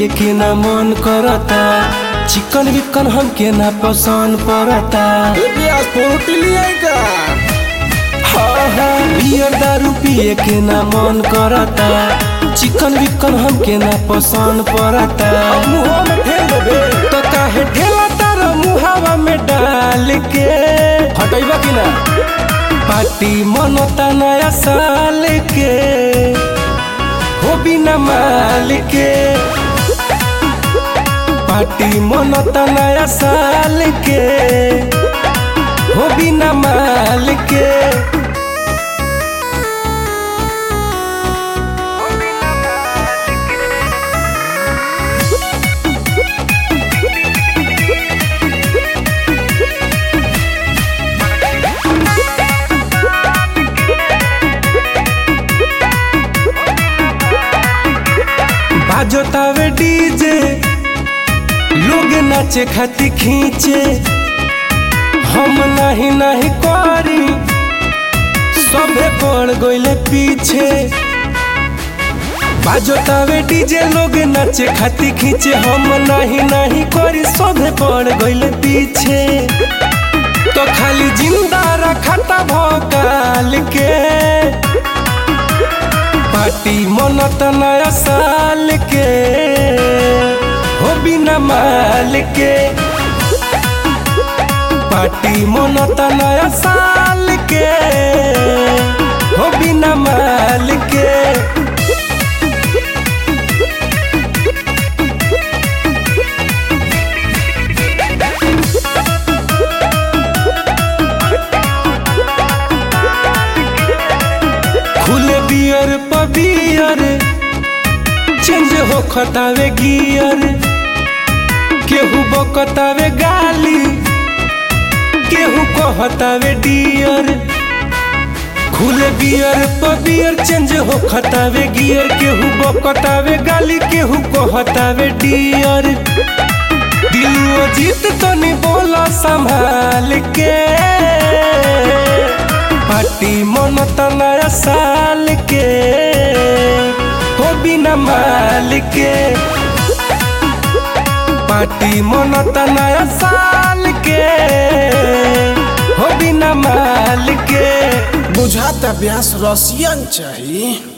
के ना मन करता चिकन विकन हमके ना पसंद पड़ता प्याज पोटी लिया का हाँ हाँ बियर दारू पिए के ना मन करता चिकन विकन हमके ना पसंद पड़ता मुंह में ठेल देबे तो काहे ढेला तारा मुहावा में डाल के हटैबा कि ना पार्टी मनता नया साल के हो बिना माल के पार्टी मनता नया साल के हो बिना माल के बाजोतावे डीजे लोग नाचे खाती खींचे हम नहीं नहीं करी सबे पड़ गइले पीछे बाजोतावे डीजे लोग नाचे खाती खींचे हम नहीं नहीं करी सबे पड़ गइले पीछे तो खाली जिंदा रखता भोकाल के पार्टी मनत नया साल के हो बिना माल के पार्टी मनत नया साल के हो बिना माल के खुले बियर पबियर चेंज हो खतावे गियर केहू बकतावे गाली केहू कहतावे डियर खुले बियर पबियर चेंज हो खतावे गियर केहू बकतावे गाली केहू कहतावे डियर दिलुओ जीत तो नहीं बोला संभाल के पार्टी मनत नया साल के हो बिना माल के पार्टी मनत नया साल के हो बिना माल के बुझाता ब्यास रसियन चाहिए